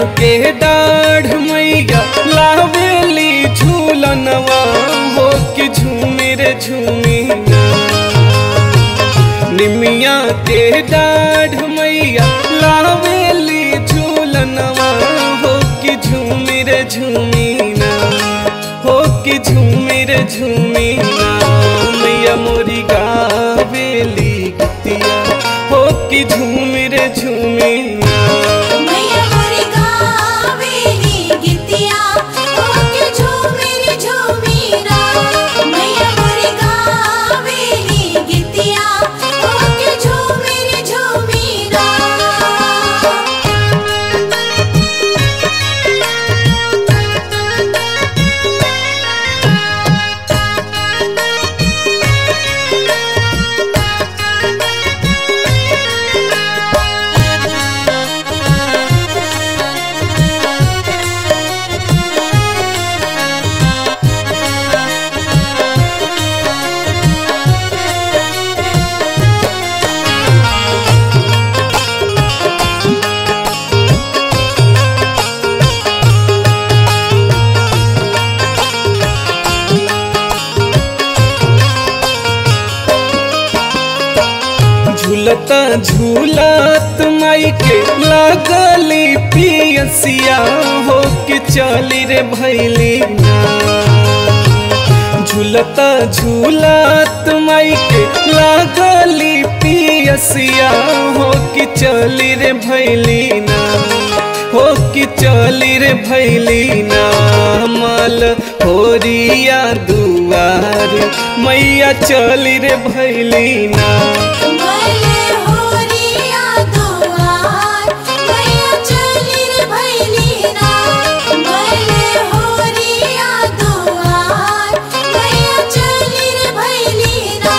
के डाढ़ मैया लावेली झूलनवा हो कि झूमे रे झूमी ना निमिया के डाढ़ मैया लावेली झूलनवा हो कि झूमी रे झूमी ना हो कि झूमी रे झूमी ना मैया मोरी गावेली गतिया हो कि झूमी रे झूमी ना मैया मोरी गावेली गितिया ओके झूमेरी झूमीरा मैया मोरी गावेली गितिया ओके झूमेरी झूमीरा झूलता झूलत माई के लागली पियसिया हो के चली रे भैली ना झूलता झूलत माई के लागली पियसिया हो के चली रे भैली ना हो कि चली रे भैली ना मल होरिया दुआर मैया चली रे भैली ना मले होरिया दुआर मैया चली रे भैलीना मले होरिया दुआर मैया चली रे भैलीना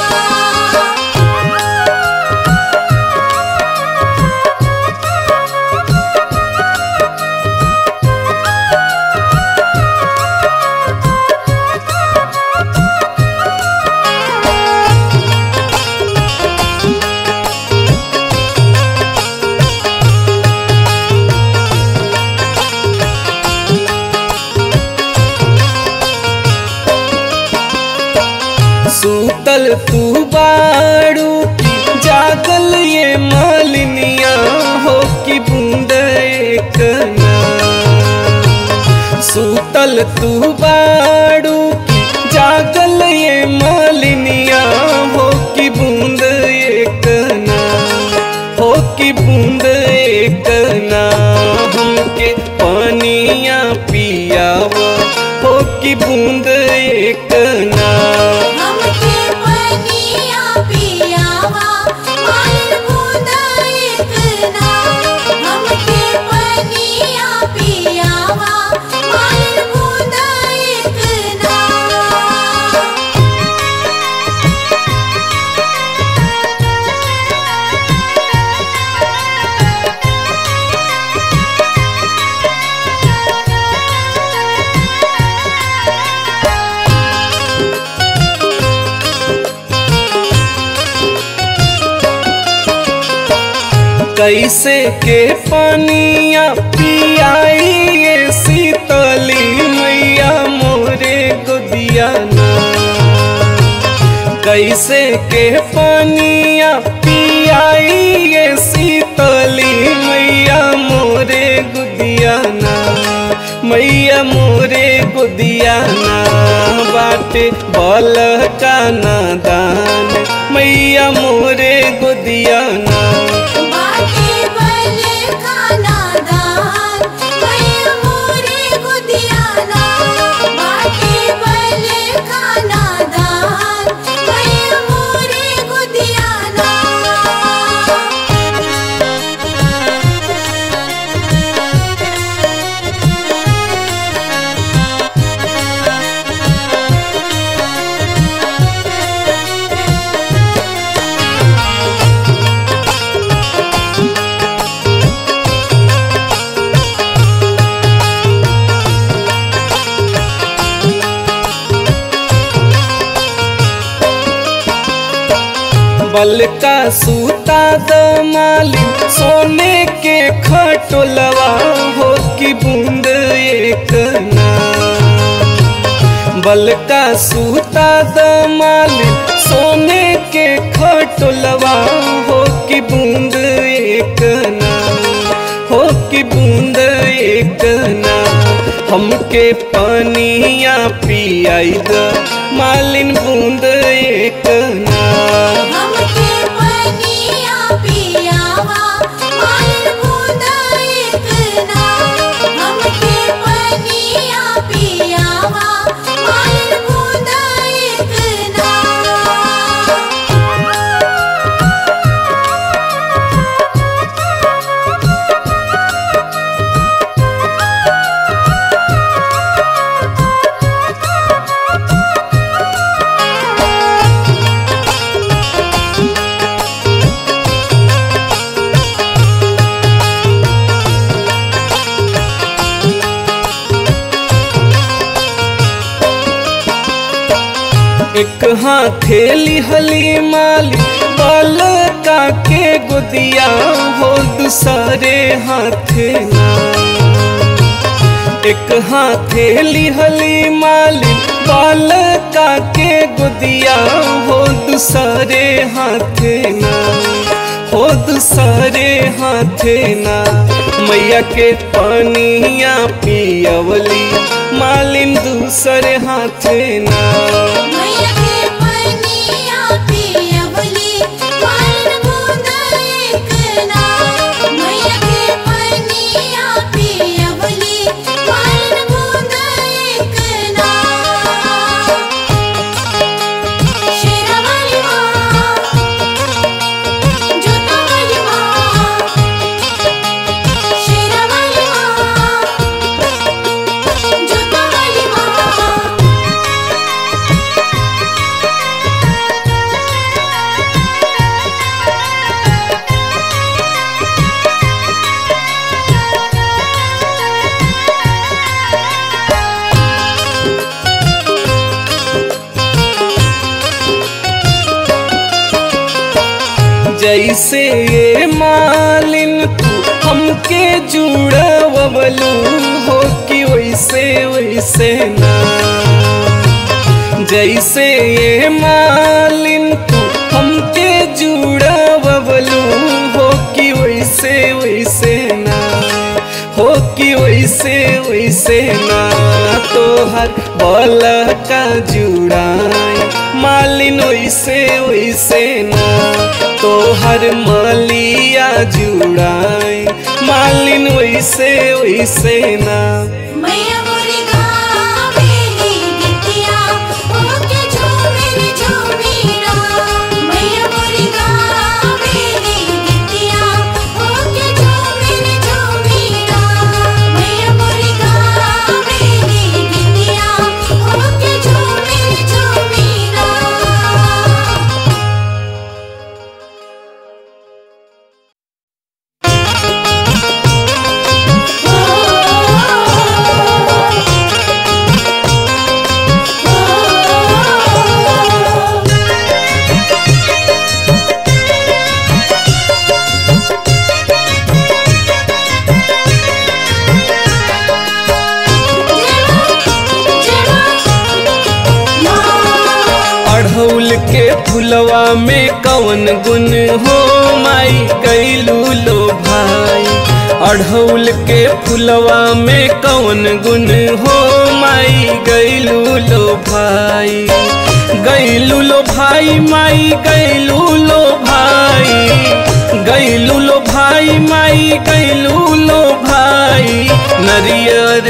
सूतल तू बाड़ू की जागल ये मालिनिया हो कि बूंद एक ना सूतल तू बाड़ू की जागल ये मालिनिया हो कि बूंद एक ना हो कि बूंद एक ना हमके पानिया पियावा हो कि बूंद एक ना हमके पनिया पियावा माल बूंदा एक ना हमके पनिया पियावा माल बूंदा एक ना कैसे के पानिया पियाई ये शीतली मैया मोरे गोदिया ना कैसे के पानिया पियाई ये शीतली मैया मोरे गुदिया ना मैया मोरे गुदिया ना बाटे बल का नादान मैया मोरे गुदिया ना बाटे बले खाना दान मैया मोरे गुदियाना बाटे बले खाना दान मैया मोरे गुदियाना बल का सूता द मालिन सोने के खटोलवा हो कि बूंद एक ना बल का सूता द मालिन सोने के खटोलवा हो कि बूंद एक ना हो कि बूंद एक ना हमके पानिया पियाई द मालिन बूंद एक ना हमके पनिया पियावा मालिन बूंद एक ना हमके पनिया पियावा मालिन बूंद एक ना एक हाथेली हली माली बाल का के गुदिया हो दूसरे हाथे ना एक हाथेली हली माली बाल का के गुदिया हो दूसरे हाथे ना हो दूसरे हाथे ना मैया के पानिया पियवली मालिन दूसरे हाथे ना मैया के पनिया पियवली मालिन बूंद एक ना मैया के पनिया पियवली मालिन बूंद एक ना शेरावाली माँ जोतावाली माँ शेरावाली माँ जोतावाली माँ जैसे ये मालिन तू हमके जुड़वलू हो कि वैसे वैसे ना जैसे ये मालिन तू हमके जुड़वलू हो कि वैसे वैसे ना हो कि वैसे वैसे ना तोहर बल का जुड़ाई मालिन वैसे वैसे ना तोहर मालिया जुड़ाई मालिन वैसे वैसे ना मैया मोरी गावेली गिट्टिया ओके झूमेरी झूमीरा मैया मोरी गावेली गिट्टिया ओके झूमेरी झूमीरा मैया मोरी गावेली गिट्टिया ओके झूमेरी झूमीरा अढ़ौल के फुलवा में कवन गुण हो माई कैलू लो भाई अढ़ौल के फुलवा में कवन गुण हो माई गैलू लो भाई गैलू लो भाई माई गैलू लो भाई गैलू लो भाई माई गैलू लो भाई नरियर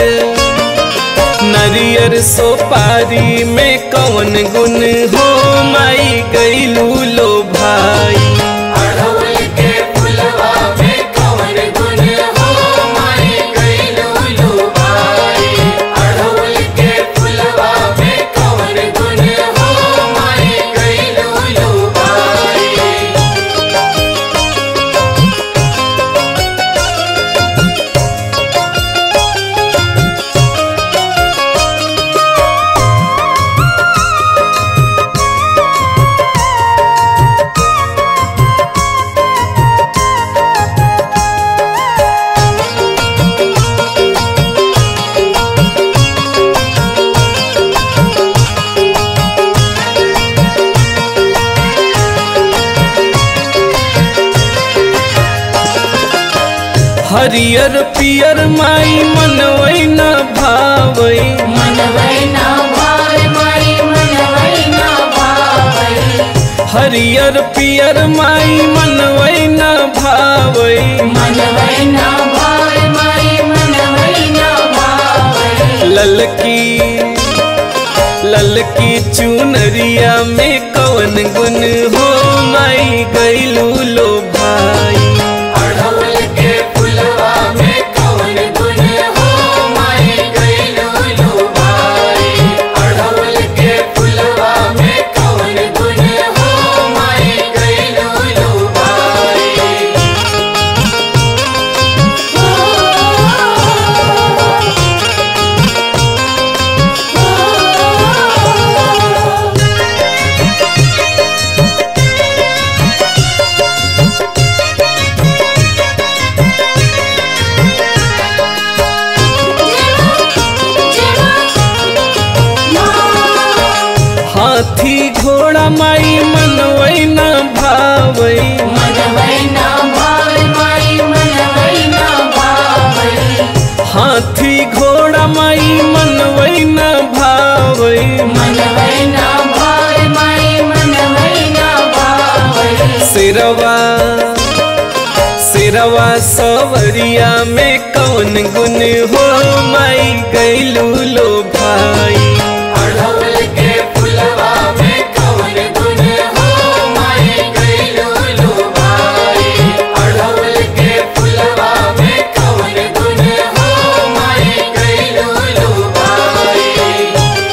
नरियर सोपारी में कौन गुण हो माई गैलू लो भाई अड़हुल के फुलवा में कवन गुण हो माई गइलू लो भाई अड़हुल के फुलवा में कवन गुण हो माई गइलू लो भाई अढ़ौल हरियर पियर माई मनवै न भावै मनवै ना भाव माई मनवै ना भावै हरियर पियर माई मनवै न भावै मनवै ना भाव माई मनवै ना भावै ललकी ललकी चुनरिया में कवन गुन हो माई गैलू लो भाई अड़हुल के फुलवा में कवन गुण हो माई गइलू लो भाई अड़हुल के फुलवा में कवन गुण हो माई गइलू लो भाई हाथी घोड़ा माई मनवै न भावै मनवै ना भाव माई मनवै ना भावै हाथी घोड़ा माई मनवै न भावै मनवै ना भाव माई मनवै ना भावै सिरवा सिरवा सवरिया में कौन गुन हो माई गैलू लो भाई अड़हुल के फुलवा में कवन गुण हो माई गइलू लो भाई अड़हुल के फुलवा में कवन गुण हो माई गइलू लो भाई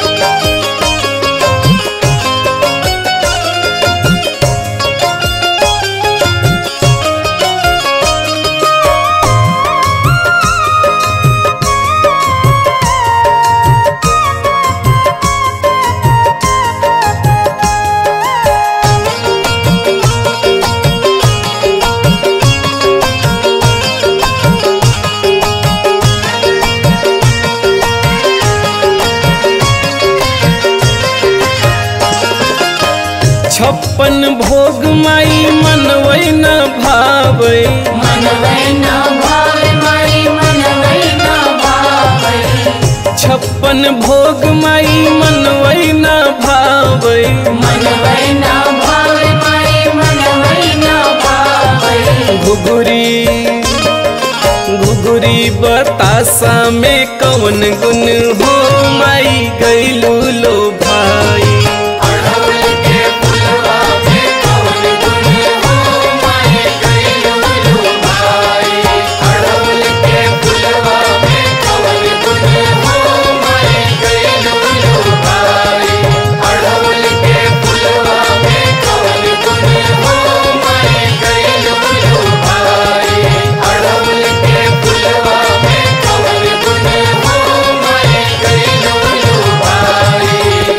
छप्पन भोग माई मनवै न भावै मनवै ना भाव माई मनवै ना भावै छप्पन भोग माई मनवै न भावै मनवै ना भाव माई मनवै ना भावै घुघुरी घुघुरी बतासा में कौन गुन हो माई गैलू लो भाई अड़हुल के फुलवा में कवन गुण हो माई गइलू लो भाई अड़हुल के फुलवा में कवन गुण हो माई गइलू लो भाई अड़हुल के फुलवा में कवन गुण हो माई गइलू लो भाई अड़हुल के फुलवा में कवन गुण हो माई गइलू लो भाई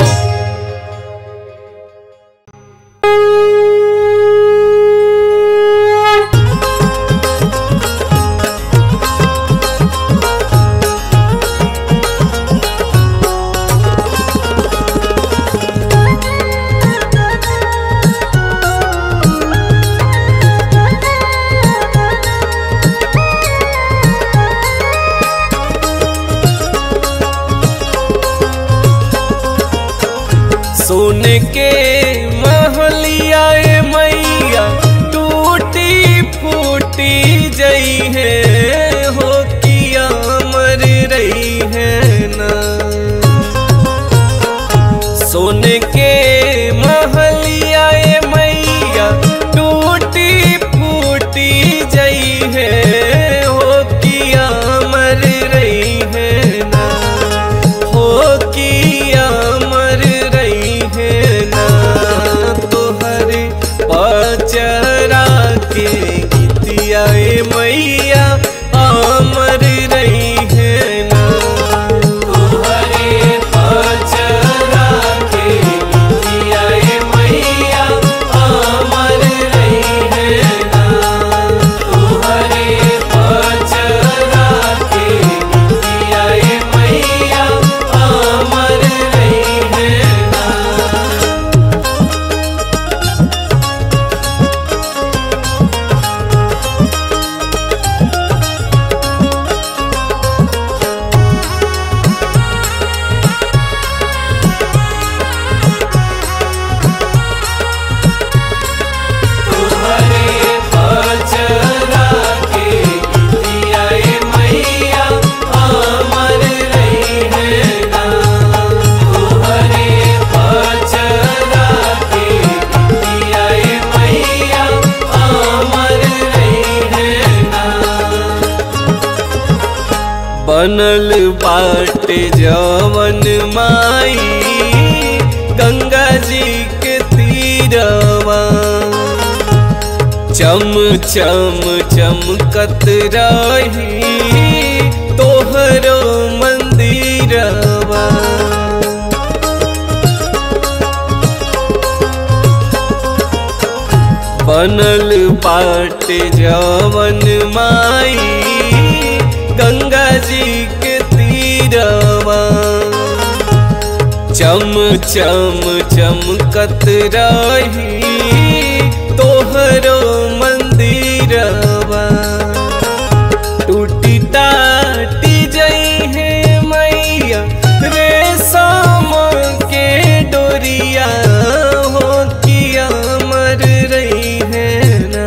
सोने के महलिया ए मैया टूटी फूटी जई है हो किया मर रही है ना सोने के महलिया ए मैया टूटी फूटी जई है हो किया मर रही है ना हो किया मर रही है ना तोहर पचरा के गीतिया ए मैया अमर रही है ना तोहरे पचरा के गीतिया ए मैया बनल बाट जवन माई गंगा जी के तीरवा चम चम चमकत रही तोहरो मंदिरवा बनल बाट जवन माई गंगा जी के तीरवा चम चम चमकत रही तोहरो मंदिरवा टूटी टाटी जई है मैया रेशम के डोरिया हो किया मर रही है ना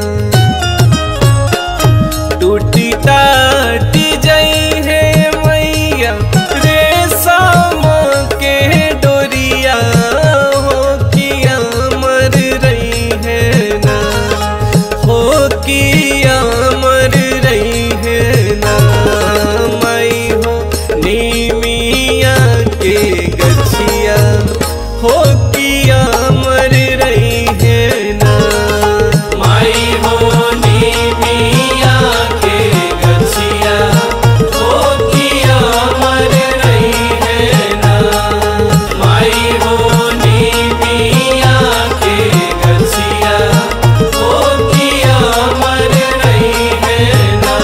टूटी टाटी जई है मैया रेशम के डोरिया हो किया मर रही है ना हो किया मर रही है ना मई हो नीमिया के गछिया हो किया मर रही है ना माई हो नीमिया के गछिया हो किया मर रही है ना माई हो नीमिया के गछिया हो किया मर रही है ना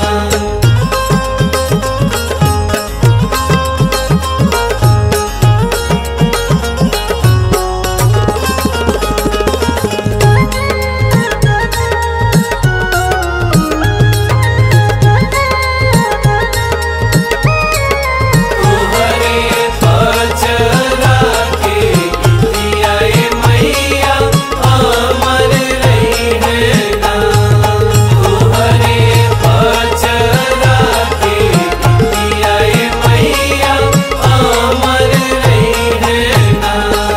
तोहरे पचरा के गीतिया ए मैया अमर रही है ना तोहरे पचरा के गीतिया ए मैया अमर रही है ना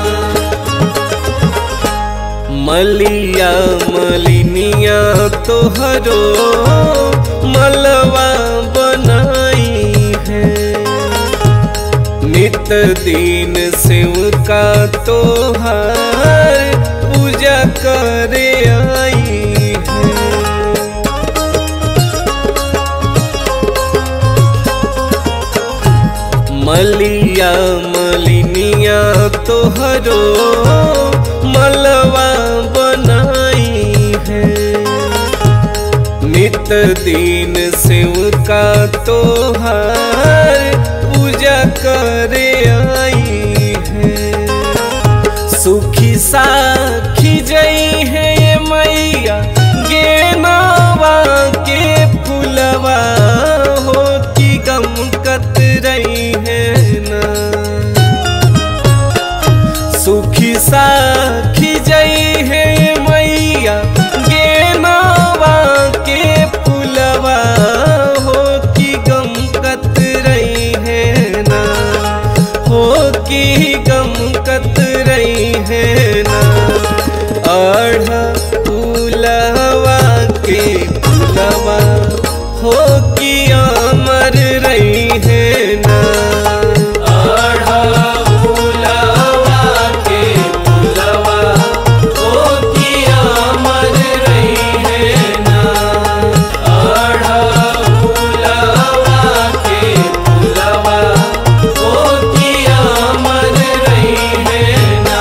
मलिया मलिनिया तोहरो मलवा बनाई है नित दिन शिव का तोहार पूजा करे आई है मलिया मलिनिया तोहरो मलवा बनाई है नित दिन शिव का तोहार पूजा करे आई है सुखी साखी जई है ये मैया गेनावा के फुलवा हो की गम कत रही है ना सुखी साखी जई है ये मैया गेनावा के फुलवा हो की गम कत रही है ना हो की गम कत रही है ना आढ़ा फूलवा के फुलवा हो की अमर रही है ना आढ़ा फूलवा के फुलवा हो की अमर रही है ना आढ़ा फूलवा के फुलवा हो की अमर रही है ना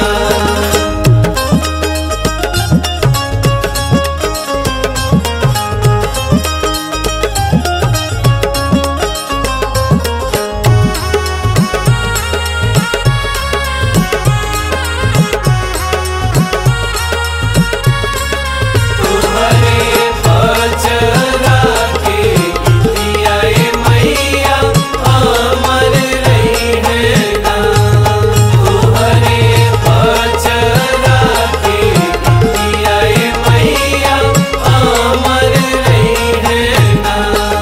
तुम्हारे पचरा के गीतिया ए मैया अमर रही है ना तुम्हारे पचरा के गीतिया ए मैया अमर रही है ना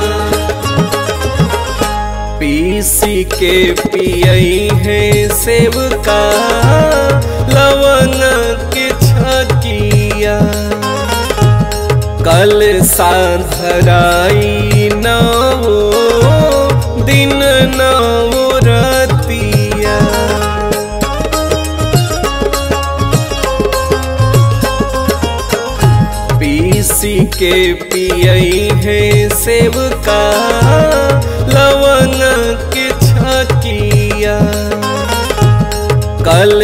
पीसी के पियई है सेब का लवंग के छकिया कल साधराई नवो के पियई है सेब का लवंग के छकिया कल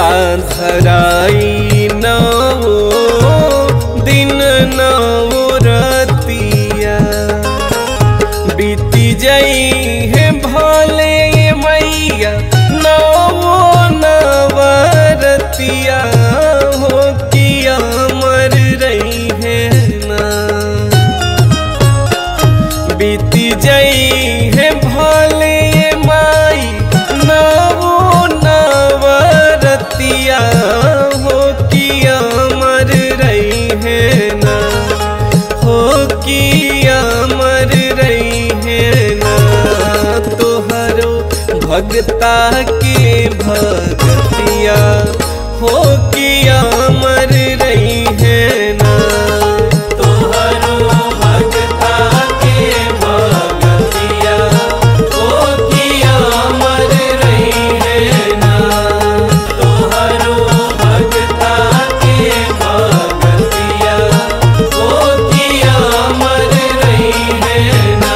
साधराई नवो दिन नवो रतिया बीती जई है भले मैया नवो नवरतिया हो किया मर रही है ना बीती जई है भले माई नवो नवरतिया हो किया मर रही है ना हो किया मर रही है ना तोहरो भगता के भगतिया हो किया मर रही है ना तोहरो भगता के भगतिया हो किया मर रही है ना तोहरो भगता के भगतिया हो किया मर रही है ना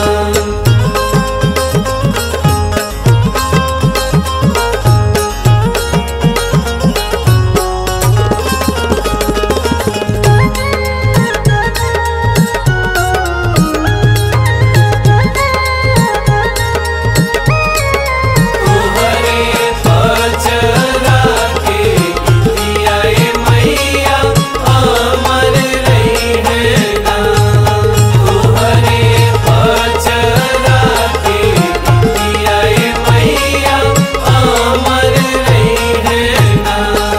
तोहरे पचरा के गीतिया ए मैया अमर रही है ना तोहरे पचरा के गीतिया ए मैया अमर रही है ना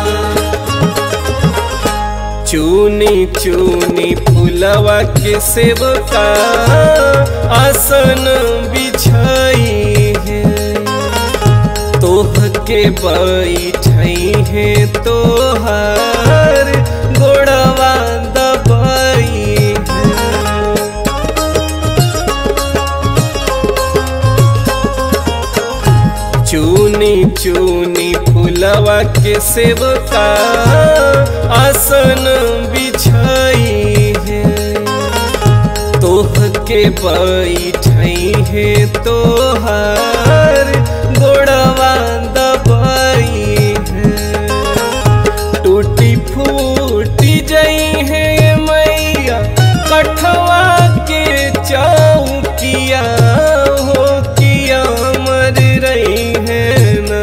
चूनी चूनी फुलवा के सेवका आसन बिछाई है तोह के बैठई है तोहर गोड़वा दबाई है चूनी चूनी फुलवा के सेवका आसन बिछाई है तोह के बैठई है तोहर गोड़वा दबाई है टूटी फूटी जई है मैया कठवा के चौकिया हो किया मर रही है ना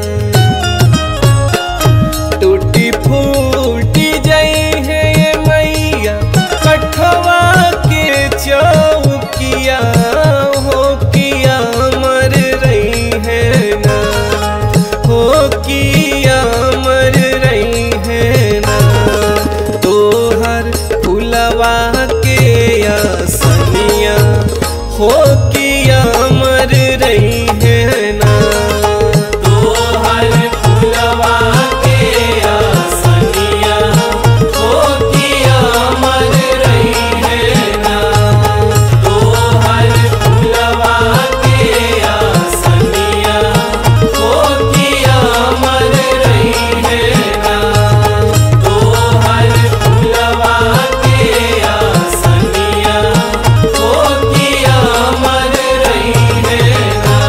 टूटी फूटी जई है मैया कठवा के चौकिया हो किया मर रही है ना हो किया मर रही है ना तोहर फुलवा के आसनिया हो किया मर रही है ना तोहर फुलवा के आसनिया हो किया मर रही है ना तोहर फुलवा के आसनिया हो किया मर रही है ना तोहर फुलवा के आसनिया हो किया मर रही है ना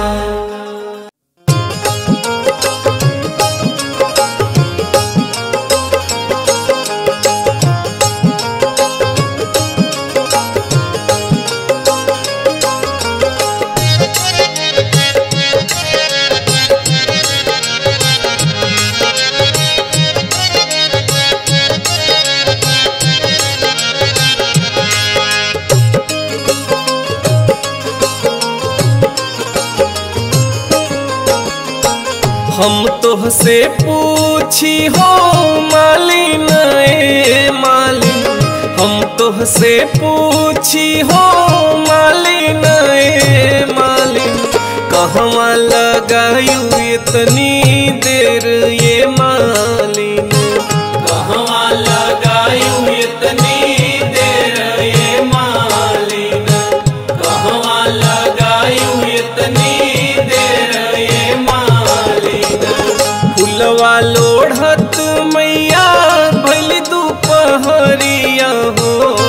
हम तोहसे पूछी हो मालिन ए मालिन हम तोहसे पूछी हो मालिन ए मालिन कहवा लगायू इतनी देर ये मालिन कहवा लगायू इतनी देर ये मालिन कहवा लगायू इतनी देर ये मालिन फुलवा लोढ़त मैया भैल दुपहरिया हो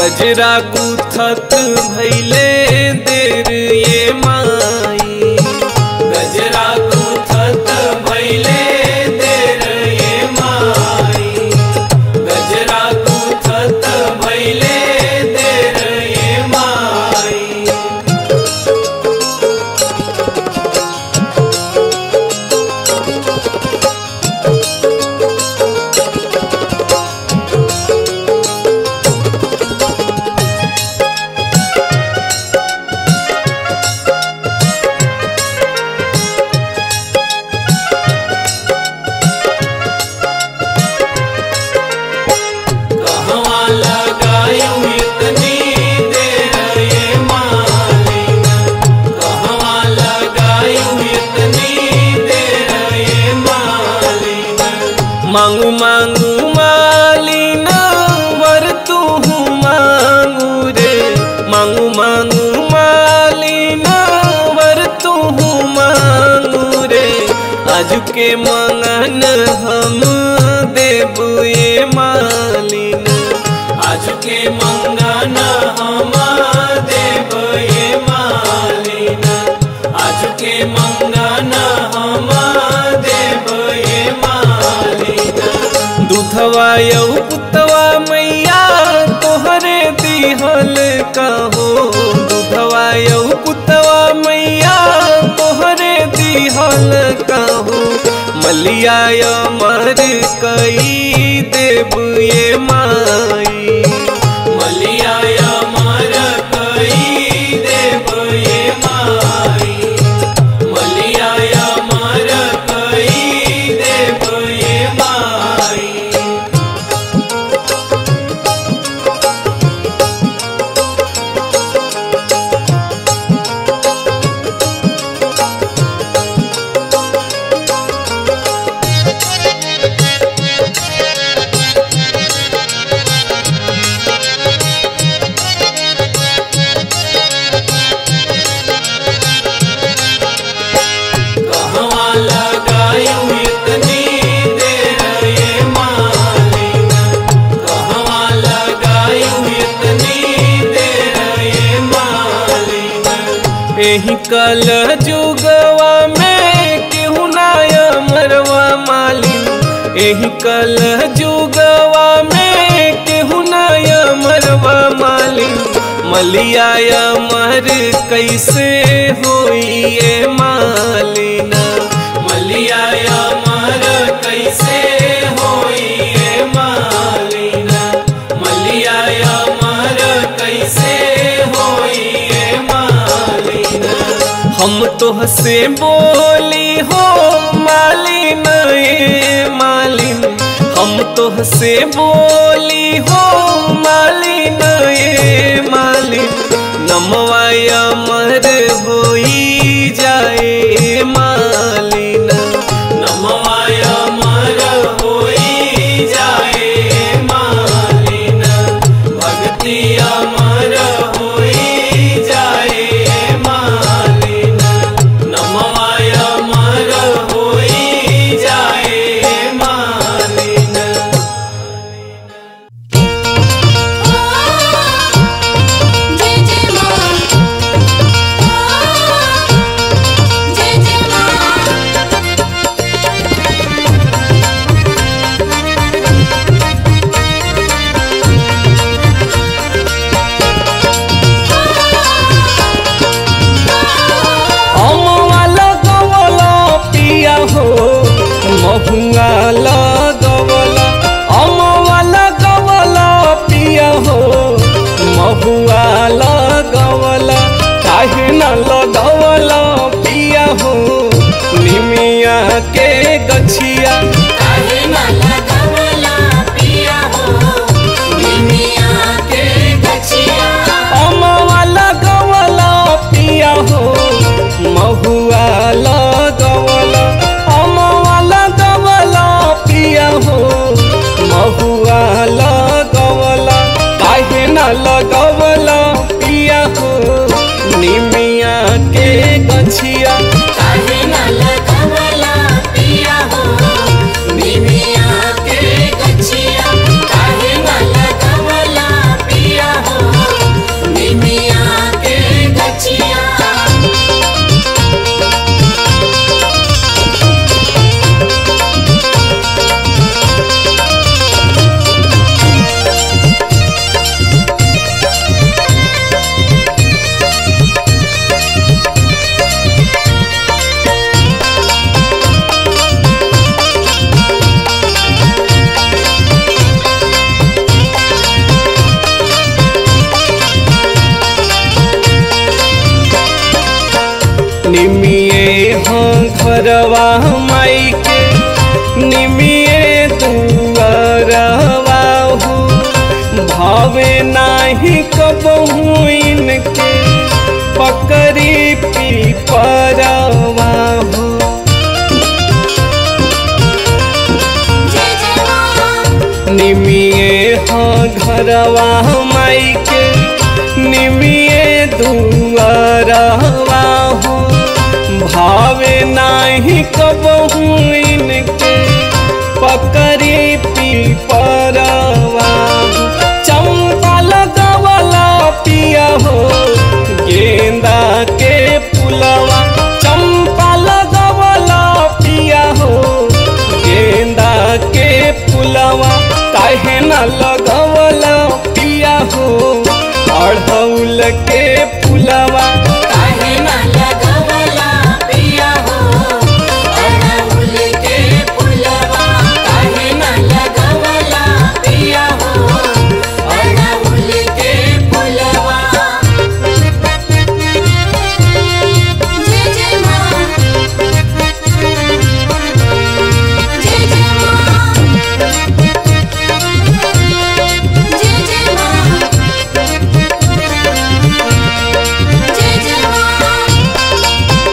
गजरा गुथत भैले देर ये माई गजरा गुथत भैले देर ये माई गजरा गुथत भैले देर ये माई कहवा लगायूं इतनी देर ये मालिन कहवा लगायूं इतनी देर ये मालिन मांगू मांगू मालिन वर तू मांगू रे मांगू मांगू मालिन वर तू मांगू रे आज के मंगन हम देबू ये मालिन आज के मंगन हम देब ये मालिन आज के मंगन हम देब ये मालिन दूधवा यौ पुतवा मैया तोहरे दिहल कहो दूधवा यौ पुतवा मैया तोहरे दिहल कहो मलिया मर कई देव ये माई मलिया मर कई देव ये माई मलिया मर कई देव ये माई कहवा लगायूं इतनी देर ये मालिन कहवा लगायूं इतनी देर ये मालिन एही कल जुगवा में केहू नाय मरवा मालिन एही कल जुगवा में केहू नाय मरवा मालिन मलिया मर कैसे होई ये मालिना मलिया मर कैसे होई ये मालिना मलिया मर कैसे होई ये मालिना हम तो हसे बोली हो मालिन ए मालिन हम तो हसे बोली हो मालिन ए मालिन नमवाय मर होई जाए मालिन नमवाय मर होई जाए मालिन भक्ति अमर होई जाए मालिन नमवाय मर होई जाए मालिन जय जय मां जय जय मां अमवा लगवला पिया हो महुआ लगवला अमवा लगवला पिया हो महुआ लगवला काहे न लगवला पिया हो निमिया के गछिया काहे न लगवला पिया हो निमिया के गछिया अमवा लगवला पिया हो महुआ लगवला अमवा लगवला पिया हो महुआ लगवला काहे न लगवला पिया हो निमिया के गछिया काहे न लगवला पिया हो घरवा माई के निमिए दुआरवा हो भावे नाही कबहू इनके पकड़ी पी परवा हो जय जय माँ निमिए हाँ घरवा माई के निमिए दुआरवा हो भावे नाही कबहू इनके पकड़ी पी परवा हो। चंपा लगवला पिया हो गेंदा के पुलवा चंपा लगवला पिया हो गेंदा के पुलवा काहे न लगवला पिया हो अढ़ौल के पुलवा काहे ना लगवला पिया हो अड़हुल के फुलवा काहे ना लगवला पिया हो अड़हुल के फुलवा जय जय माँ जय जय माँ जय जय माँ जय जय माँ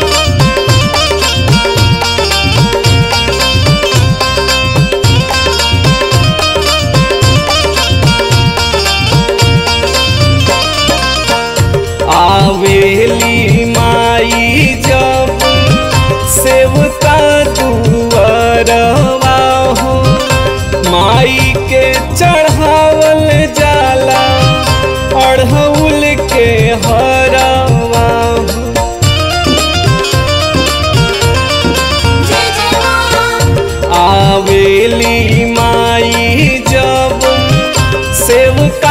आवेली माई जब सेवका दुआरवा हो माई के चढ़ावल जाला अढ़ौल के हरवा हो जय जय माँ आवेली माई जब सेवका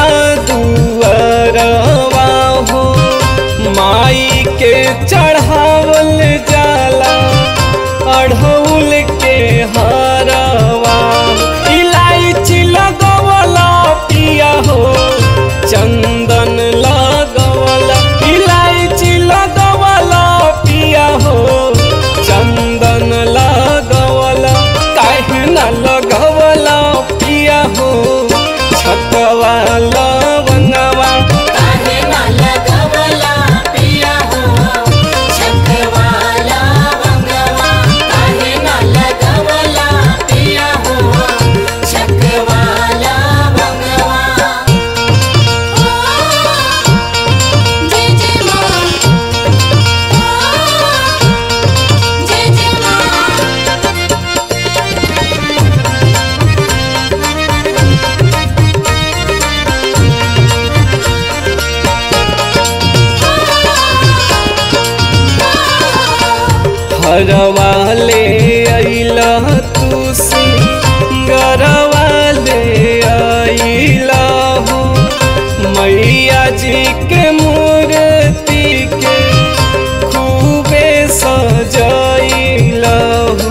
दुआरवा हो माई के चढ़ावल जाला अढ़ौल के हरवा इलायची लगवला पिया हो चंदन लगवला इलायची लगवला पिया हो चंदन लगवला काहे न लगवला पिया हो छतवा लवंगवा काहे ना लगवला पिया हो छकवाला वंगवा काहे ना लगवला पिया हो छकवाला वंगवा जय जय माँ जय जय माँ हरवा ले अइला तू सिंगरवा ले अइला हो मैया जी के मूर्ति के खूबे सजइला हो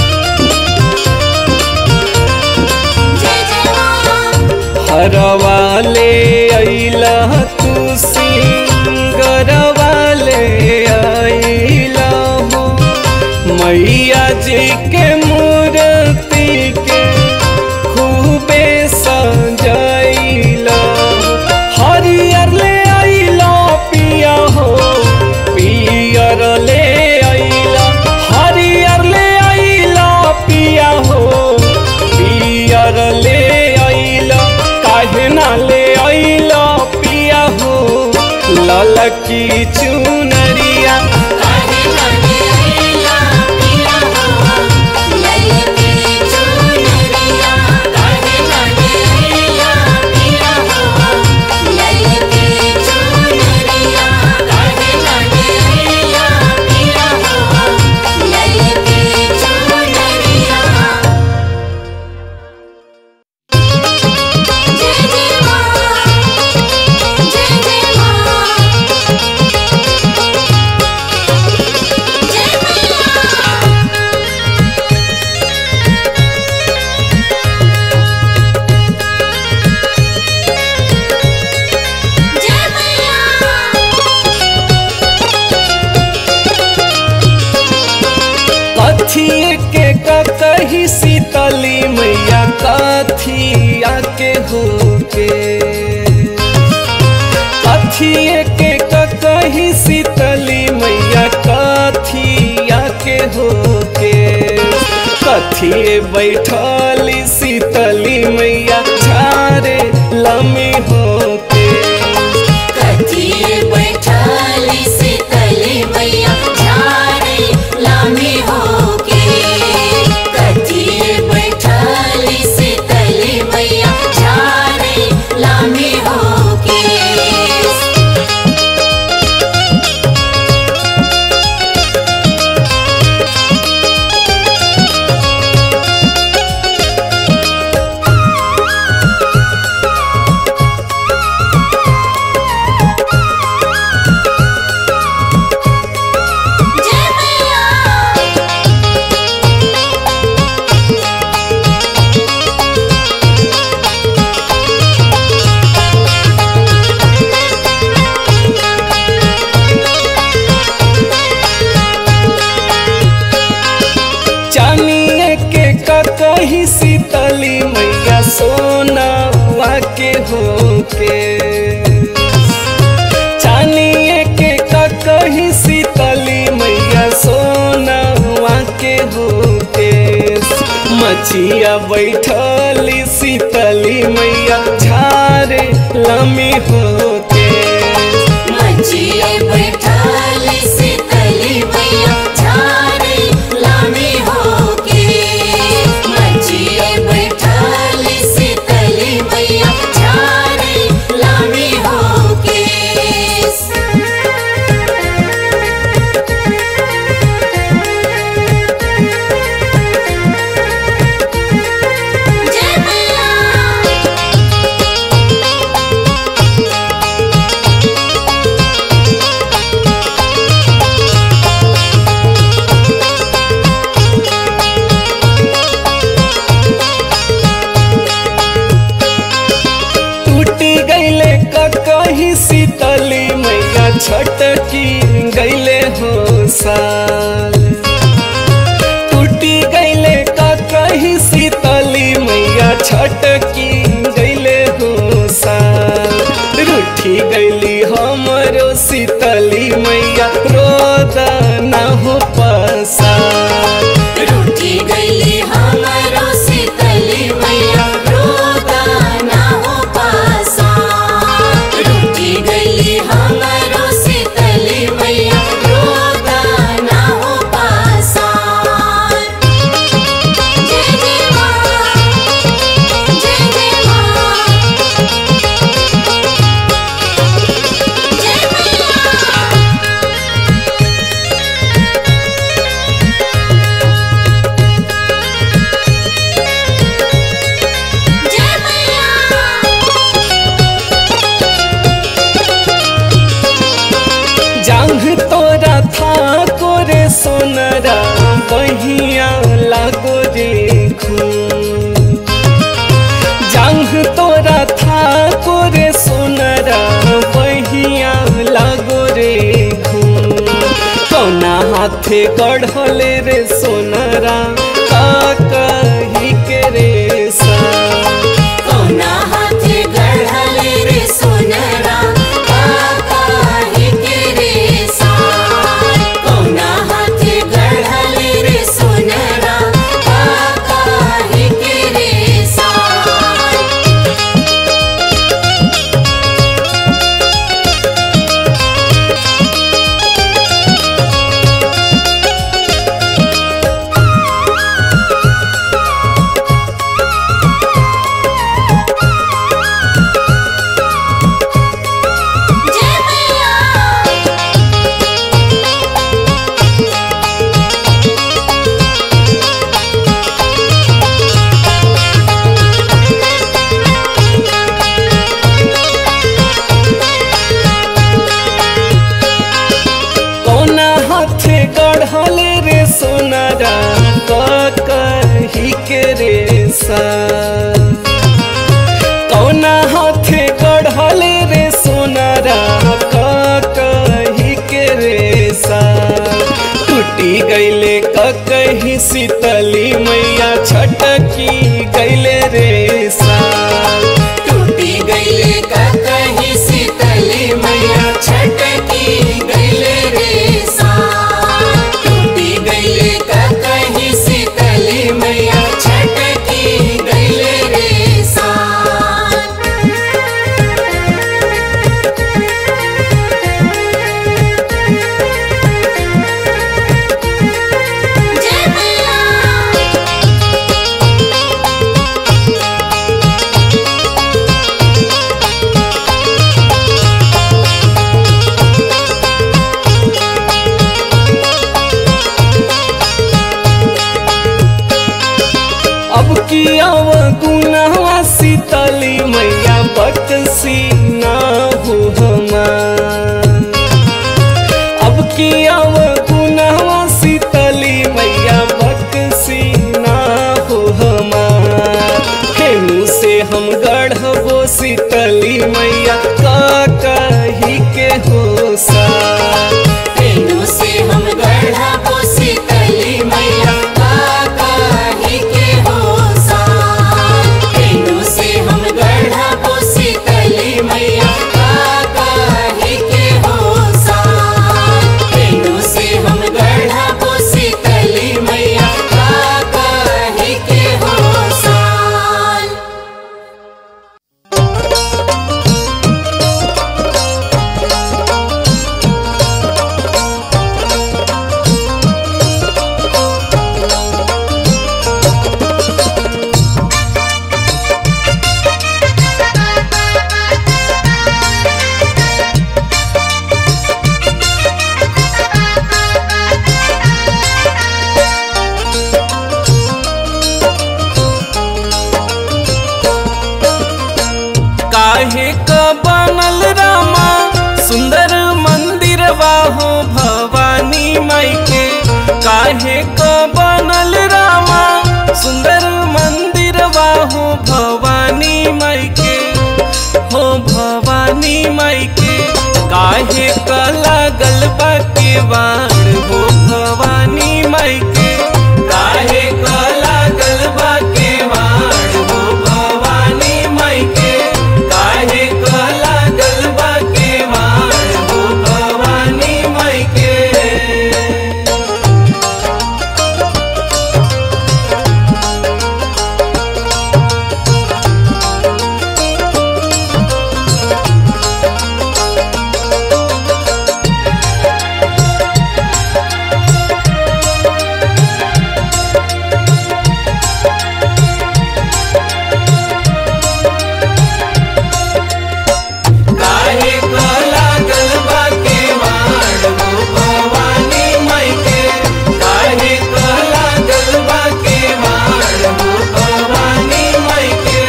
जय जय माँ हरवा ले अइला तू सिंगरवा ले अइला हो मैया जी के मूर्ति के खूबे सजइला हो। हरियर ले अइला पिया हो पियर ले अइला हरियर ले अइला पिया हो पियर ले अइला काहे ना ले अइला पिया हो ललकी चुनरिया काहे ना ले अइला पिया हो ललकी चुनरिया काहे ना ले अइला पिया हो ललकी चुनरिया काहे ना ले अइला पिया हो ललकी चुनरिया जय जय माँ जय जय माँ कही शीतली मैया कथिया के होके कथिए के कही शीतली मैया कथिया के होके कथिए बैठली शीतली मैया झारे लमी होके कथिए बैठाली शीतली मैया झारे लामी होके कथिए बैठाली शीतली मैया झारे लामी होके जय मैया चानिए के कही शीतली मैया सोनावा के होके चानिए के कही शीतली मैया सोनावा के होके मचिया बैठली शीतली मैया झारे लमी होके मचिए बैठाली शीतली मैया झारे लामी होके मचिए बैठाली शीतली मैया झारे लामी होके जय मैया टूटी गईले कही शीतली मैया छटकी गईले हो साल टूटी गईले कही शीतली मैया छटकी गईले हो साल रूठी गईली हमरो शीतली मैया रोदा ना हो पसार रूठी गईली हमारो शीतली मैया रोदा ना हो पासा रूठी गईली हमारो शीतली मैया रोदा ना हो पासा जय जय माँ जय जय माँ जय मैया जय मैया जांघ तोरा था कोरे सोनरा बहिया लागो रे खून जांघ तोरा था कोरे सोनरा बहिया लागो रे खून कौना हाथे गढ़ले रे सोनरा का कही के रे सा कौना हाथे गढ़ले रे सोनरा काहे के रे सार कौना हाथे गढ़ले रे सोनरा काहे के रे सार जय मैया कौना हाथे गढ़ले रे सोनारा क कही के रे सा कौना हाथे गढ़ले रे सोनारा क कही के रे सा टूटी गईले क कही शीतली मैया छटकी गैले रे साल टूटी गईले का कहीं शीतली मैया छटकी गईले रे साथ टूटी गईले का कहीं शीतली मैया छटकी गईले रे साथ जय मैया अब की आव गुनावा शीतली मैया बकसी ना हो हमार अब की आव गुनावा शीतली मैया बकसी ना हो हमार केहू से हम गढ़बो शीतली मैया का कही के हो सा तेनु से हम गढ़ा पोसी तली मैया काका ही के हो सा तेनु से हम गढ़ा पोसी तली मैया काका ही के हो सा तेनु से हम गढ़ा पोसी तली मैया काका ही के हो सा काहे क बनल रामा सुंदर मंदिर हो भवानी माई के काहे क बनल रामा सुंदर मंदिर हो भवानी माई के हो भवानी माई के काहे क लागल बा केवाड़ हो भवानी माई के काहे क लागल बा केवाड़ हो भवानी माई के काहे क लागल बा केवाड़ हो भवानी माई के काहे क लागल बा केवाड़ हो भवानी माई के काहे क लागल बा केवाड़ हो भवानी माई के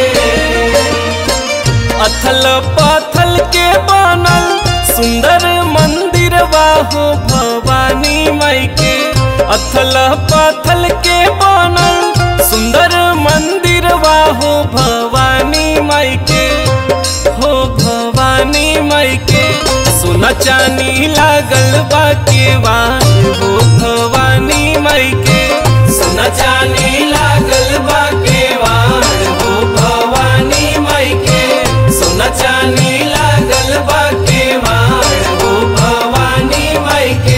अथल पाथल के बनल सुंदर मंदिर हो भवानी माई के अथल पाथल के बनल सुंदर मंदिर हो भवानी माई के हो भवानी माई के सोना चानी लागल बा केवाड़ हो भवानी माई के सोना चानी लागल बा केवाड़ हो भवानी माई के सोना चानी लागल बा केवाड़ हो भवानी माई के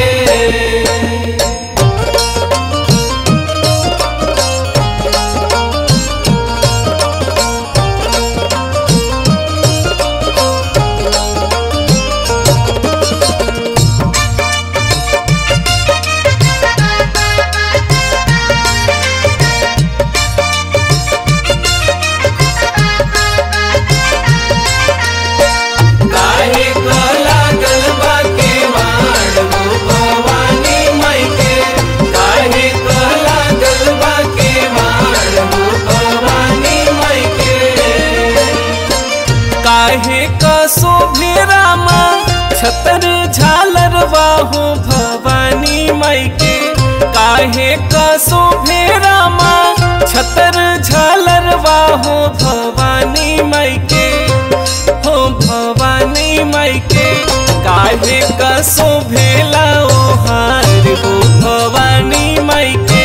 काहे क लागल बा केवाड़ हो भवानी माई के काहे क लागल बा केवाड़ हो भवानी माई के काहे क शोभे रामा छतर झालर हो भवानी माई के काहे क शोभे रामा छतर झालर हो भवानी माई के हो भवानी माई के काहे का शोभेला ओ हार हो भवानी माई के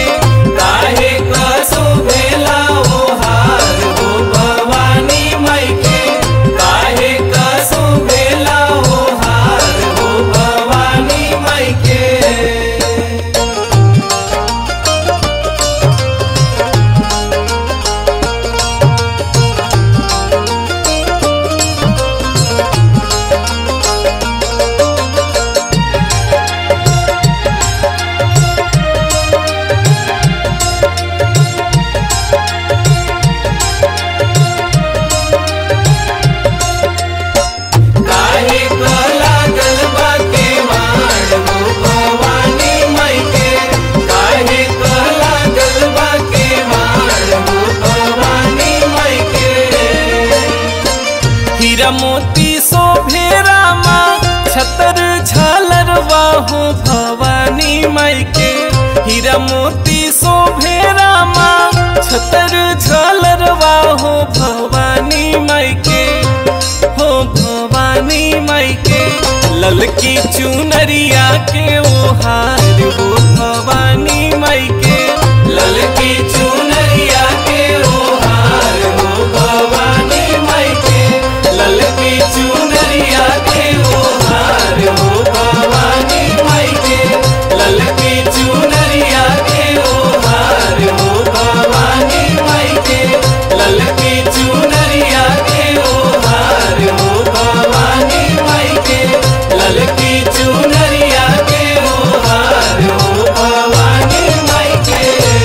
झालरवा हो भवानी माई के हीरा मोती शोभे रामा छतर झालरवा हो भवानी माई के हो भवानी माई के ललकी चुनरिया के ओ हार हो भवानी माई के ललकी चुनरिया के ओ हार हो भवानी माई के ललकी चुनरिया के ओ हार हो भवानी माई के ललकी चुनरिया के ओ हार हो भवानी माई के ललकी चुनरिया के ओ हार हो भवानी माई के ललकी चुनरिया के ओ हार हो भवानी माई के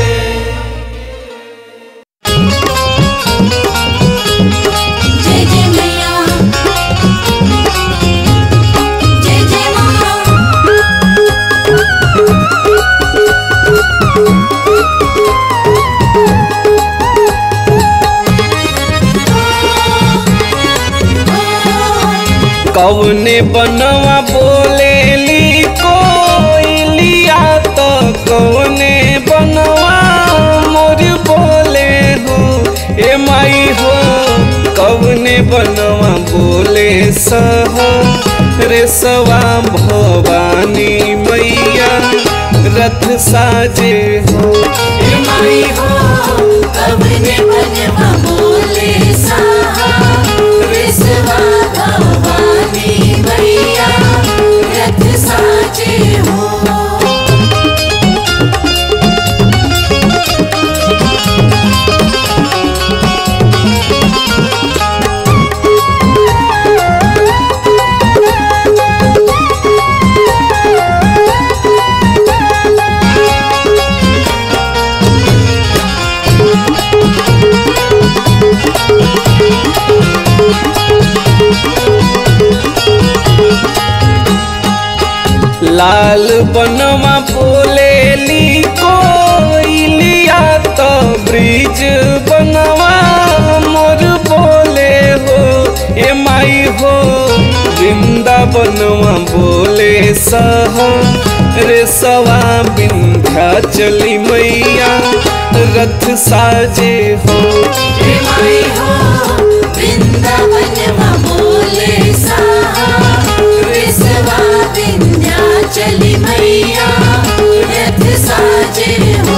जय जय मैया जय जय माँ कौने बनवा बोलेली कोइलिया तो कौने बनवा मोर बोले हो ए माई हो कौने बनवा बोले सह रे सवा भवानी मैया रथ साजे हो ए माई हो कवने बनवा बोले साहा विश्वा भवानी मैया रथ साचे हो लाल बनवा बोलेली कोइलिया तो ब्रिज बनवा मोर बोले हो ए माई हो वृंदावनवा बोले सह रे सवा विंध्या चली मैया रथ साजे हो हे माई हो वृंदावनवा बोले साहा विश्वा विंध्याचली मैया रथ साजे हो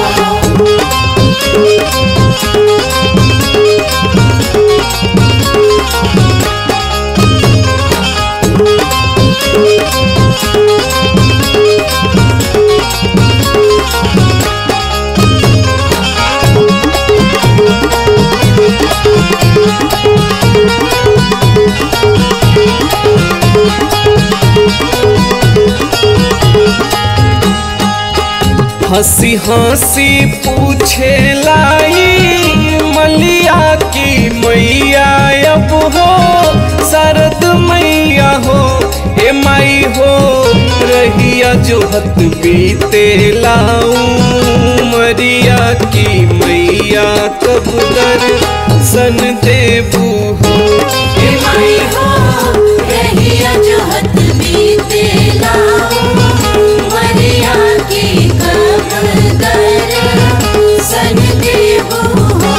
हंसी हंसी पूछे लाई मलिया की मैया अब हो शरद मैया हो ए माई हो रहिया जो हत बीते लाऊ मरिया की मैया कब दर सन देबू हो हे माई हो रहिया जो हत बीते लाओ मरिया की कब दर सन देबू हो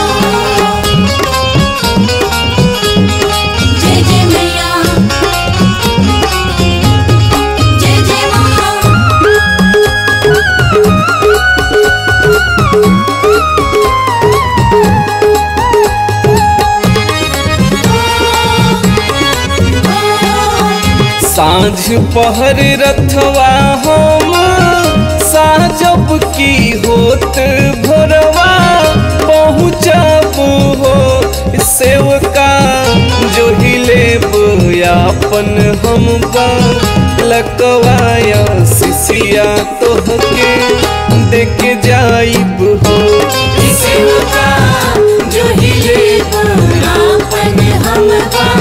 जय जय मैया जय जय माँ साँझ पहर रथवा हम साजब की होत भोरवा पहुँचब हो सेवका जो हिले अपन हम लकवाया सिसिया तोहके देख जाइब हो सेवका जो हिले पुरापन हम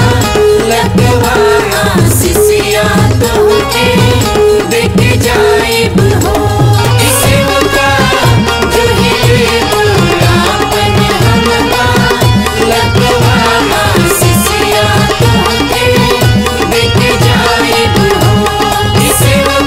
लगवाया सिसिया तोहके देख जाइब हो सेवका जो हिले पुरापन हम लगवाया सिसिया तोहके देख जाइब हो सेवका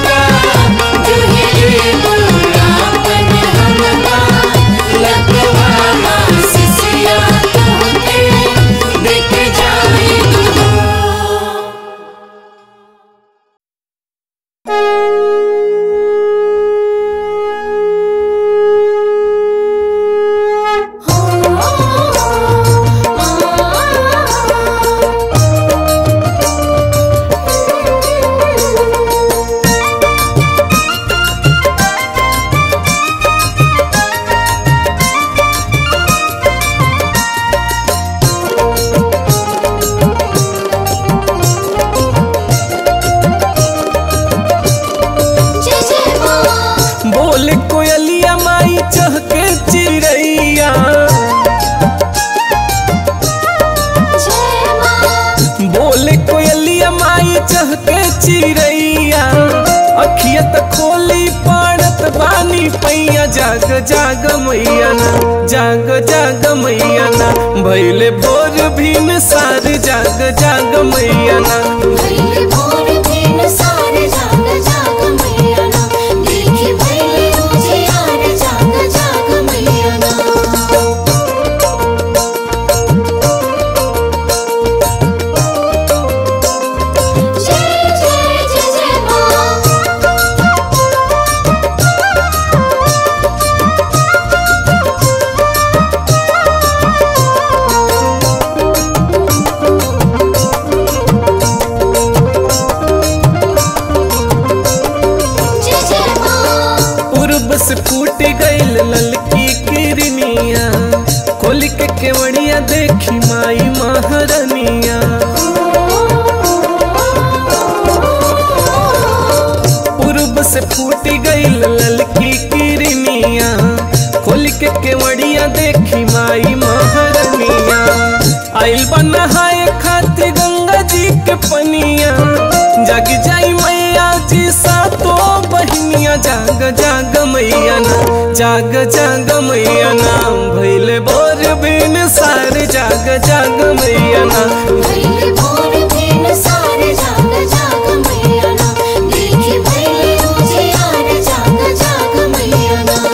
बोले कोयलिया माई चहके चिड़ैया जय माँ बोले कोयलिया माई चहके चिड़ैया अखिया त खोली पड़त बानी पैया जाग जाग मैया ना जाग जाग मैया ना भैले भोर भीन सार जाग जाग मैया ना भैले भोर भेन सारे जाग जाग मैया ना देखी भैले उजियार जाग जाग मैया ना जय जय जय जय माँ जय जय माँ पूर्व से फूट गईल ललकी किरनिया खोल के केवड़िया देखी माई महारनिया पूर्व से फूट गईल ललकी किरनिया खोल के केवड़िया देखी माई महारनिया आइल बनहाए खातिर गंगा जी के पनिया जग जाई मैया जी सातो बहिनिया जाग जाग मैया ना जाग जाग मैया ना भैले बोर बिन सार जाग जाग मैया ना भैले भोर भेन सारे जाग जाग मैया ना देखी भैले उजियार जाग जाग मैया ना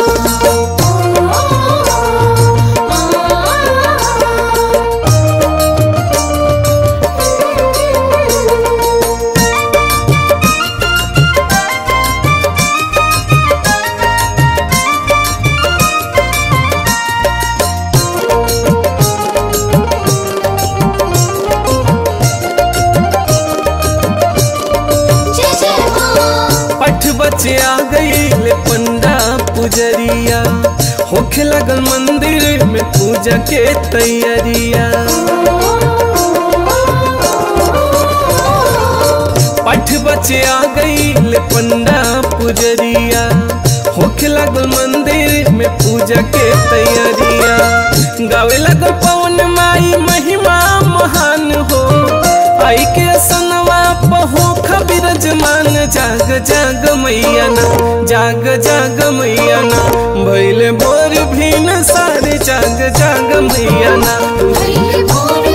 जय जय माँ पठ बचे आ गईल पंडा पुजरिया होखे लगल मंदिर में पूजा के तैयारिया पठ बचे आ गईल पंडा पुजरिया होखे लगल मंदिर में पूजा के तैयारिया गावे लगल पवन माई महिमा महान हो आई के सनवा पहो खबिरजमान जाग जाग मैया ना जाग जाग मैया ना भैले भोर भीन सारे जाग जाग मैया ना भैले भोर